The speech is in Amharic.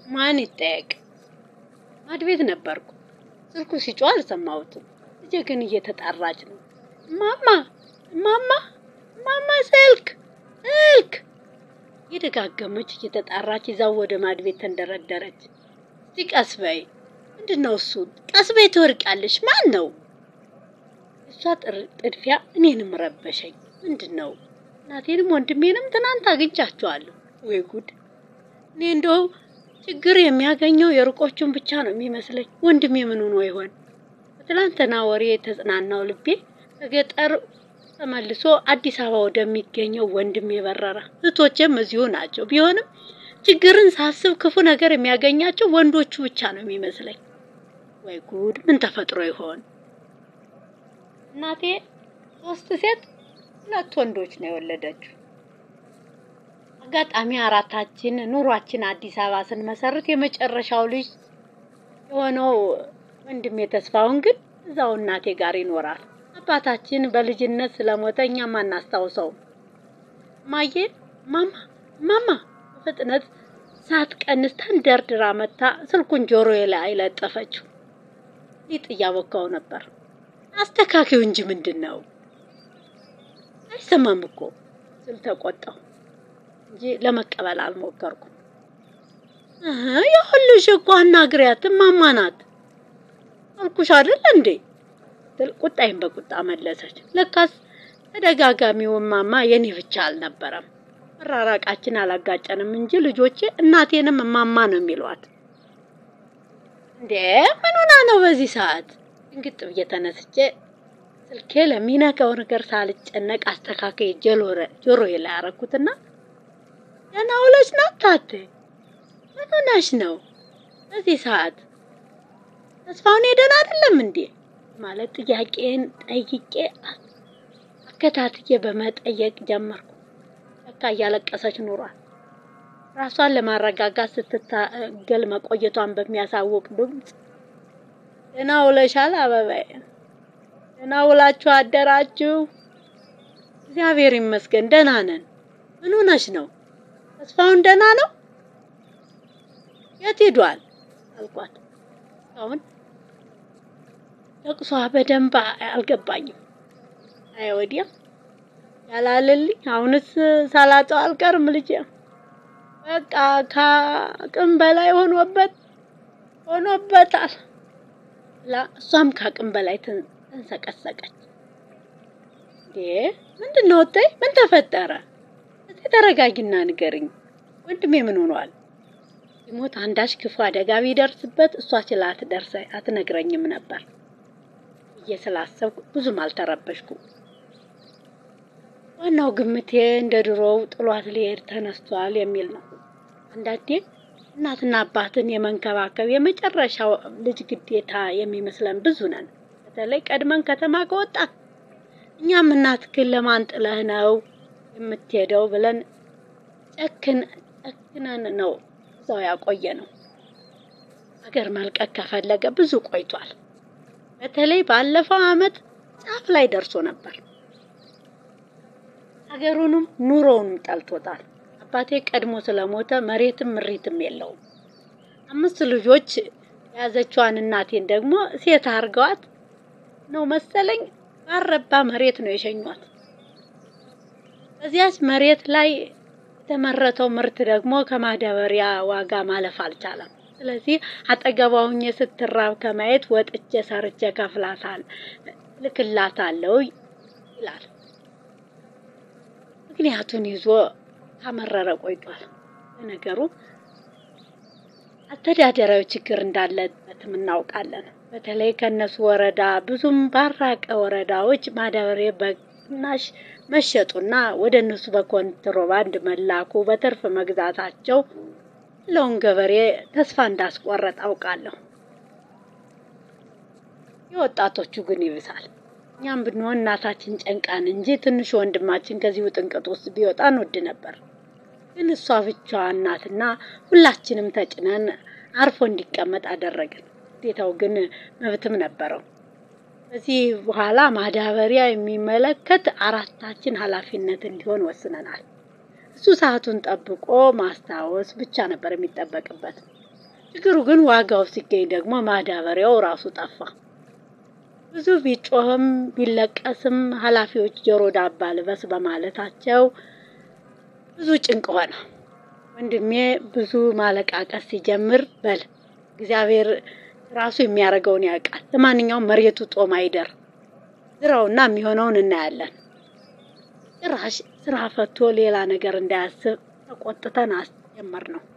ማን ይጠየቅ? ማድ ቤት ነበርኩ። ስልኩ ሲጮህ አልሰማሁትም። ልጄ ግን እየተጣራች ነው። ማማ ማማ ማማ ስልክ ስልክ የደጋገመች እየተጣራች ይዛው ወደ ማድ ቤት ተንደረደረች። እስቲ ቀስ በይ። ምንድን ነው እሱ? ቀስ በይ ትወርቂያለሽ። ማን ነው? እሷ ጥድፊያ እኔንም ረበሸኝ። ምንድን ነው? እናቴንም ወንድሜንም ትናንት አግኝቻቸዋለሁ። ወይ ጉድ! እኔ እንደው ችግር የሚያገኘው የሩቆቹን ብቻ ነው የሚመስለኝ። ወንድሜ ምን ሆኖ ይሆን? በትላንትና ወሬ የተጽናናው ልቤ ከገጠር ተመልሶ አዲስ አበባ ወደሚገኘው ወንድሜ በረረ። እህቶቼም እዚሁ ናቸው። ቢሆንም ችግርን ሳስብ ክፉ ነገር የሚያገኛቸው ወንዶቹ ብቻ ነው የሚመስለኝ። ወይ ጉድ! ምን ተፈጥሮ ይሆን? እናቴ ሶስት ሴት ሁለት ወንዶች ነው የወለደችው። አጋጣሚ አራታችን ኑሯችን አዲስ አበባ ስንመሰርት የመጨረሻው ልጅ የሆነው ወንድሜ ተስፋውን ግን እዛው እናቴ ጋር ይኖራል። አባታችን በልጅነት ስለሞተ እኛም አናስታውሰውም። ማዬ ማማ ማማ በፍጥነት ሳትቀንስ ተንደርድራ መታ ስልኩን ጆሮዬ ላይ ለጠፈችው። ሊጥ እያቦካው ነበር። አስተካኪው እንጂ ምንድን ነው አይሰማም እኮ ስል ተቆጣው እንጂ ለመቀበል አልሞከርኩም። ይኸውልሽ እኮ አናግሪያት እማማ ናት አልኩሽ አይደል እንዴ ስትል ቁጣዬን በቁጣ መለሰች። ለካስ ተደጋጋሚው እማማ የኔ ብቻ አልነበረም። መራራቃችን አላጋጨንም እንጂ ልጆቼ እናቴንም እማማ ነው የሚሏት። እንዴ ምን ሆና ነው በዚህ ሰዓት? ድንግጥ ብዬ ተነስቼ ስልኬ ለሚነካው ነገር ሳልጨነቅ አስተካከይ ጆሮዬ ላይ አረኩትና ደህና ውለሽ ነው ታቴ? ምን ሆነሽ ነው በዚህ ሰዓት? ተስፋውን ሄደን አይደለም እንዴ ማለት ጥያቄን ጠይቄ አከታትዬ በመጠየቅ ጀመርኩ። ለካ እያለቀሰች ኑሯል። ራሷን ለማረጋጋት ስትታገል መቆየቷን በሚያሳውቅ ድምፅ ደህና ውለሻል አበባዬ፣ ደህና ውላችሁ አደራችሁ? እግዚአብሔር ይመስገን ደህና ነን። ምን ሆነሽ ነው? ተስፋውን ደህና ነው? የት ሄዷል? አልኳት። አሁን ለቅሷ በደንብ አልገባኝም። አይ ወዲያ ያላለልኝ አሁንስ ሳላጠው አልቀርም ልጄ። በቃ ከአቅም በላይ ሆኖበት ሆኖበታል። እሷም ከአቅም በላይ ተንሰቀሰቀች። እንዴ ምንድን ነው እተይ? ምን ተፈጠረ? እስቲ ተረጋጊና ንገርኝ። ወንድሜ ምን ሆኗል? ሲሞት አንዳች ክፉ አደጋ ቢደርስበት እሷ ችላ አትደርሰ አትነግረኝም ነበር ብዬ ስላሰብኩ ብዙም አልተረበሽኩም። ዋናው ግምቴ እንደ ድሮው ጥሏት ሊሄድ ተነስቷል የሚል ነው። አንዳንዴ እናትና አባትን የመንከባከብ የመጨረሻው ልጅ ግዴታ የሚመስለን ብዙ ነን። በተለይ ቀድመን ከተማ ከወጣን እኛም እናትህን ለማን ጥለህ ነው የምትሄደው ብለን ጨክን ጨክነን ነው እዛው ያቆየ ነው። ሀገር መልቀቅ ከፈለገ ብዙ ቆይቷል። በተለይ ባለፈው ዓመት ጫፍ ላይ ደርሶ ነበር። ሀገሩንም ኑሮውንም ጠልቶታል። አባቴ ቀድሞ ስለሞተ መሬትም ምሪትም የለውም። አምስት ልጆች የያዘችዋን እናቴን ደግሞ ሴት አድርገዋት ነው መሰለኝ ባረባ መሬት ነው የሸኟት። በዚያች መሬት ላይ የተመረተው ምርት ደግሞ ከማዳበሪያ ዋጋ ማለፍ አልቻለም። ስለዚህ አጠገቧ ሁኜ ስትራብ ከማየት ወጥቼ ሰርቼ ከፍላታል ልክላታለሁ ይላል። ምክንያቱን ይዞ ካመረረ ቆይቷል። ለነገሩ አስተዳደራዊ ችግር እንዳለበትም እናውቃለን። በተለይ ከነሱ ወረዳ ብዙም ባራቀ ወረዳዎች ማዳበሪያ በቅናሽ መሸጡና ወደ እነሱ በኮንትሮባንድ መላኩ በትርፍ መግዛታቸው ለውን ገበሬ ተስፋ እንዳስቆረጥ አውቃለሁ። የወጣቶቹ ግን ይብሳል። እኛም ብንሆን እናታችን ጨንቃን እንጂ ትንሹ ወንድማችን ከዚህ ውጥንቅጥ ውስጥ ቢወጣ እንወድ ነበር። ግን እሷ ብቻዋን ናትና ሁላችንም ተጭነን አርፎ እንዲቀመጥ አደረግን። ግዴታው ግን መብትም ነበረው። ከዚህ በኋላ ማዳበሪያ የሚመለከት አራታችን ኃላፊነት እንዲሆን ወስነናል። እሱ ሰዓቱን ጠብቆ ማስታወስ ብቻ ነበር የሚጠበቅበት። ችግሩ ግን ዋጋው ሲገኝ ደግሞ ማዳበሪያው ራሱ ጠፋ። ብዙ ቢጮህም ቢለቀስም ኃላፊዎች ጆሮ ዳባ ልበስ በማለታቸው ብዙ ጭንቅ ሆነ። ወንድሜ ብዙ ማለቃቀስ ሲጀምር በል እግዚአብሔር ራሱ የሚያደርገውን ያውቃል። ለማንኛውም መሬቱ ጦም አይደር ዝራውና የሚሆነውን እናያለን። ጭራሽ ስራ ፈቶ ሌላ ነገር እንዳያስብ ተቆጥተን አስጀመር ነው።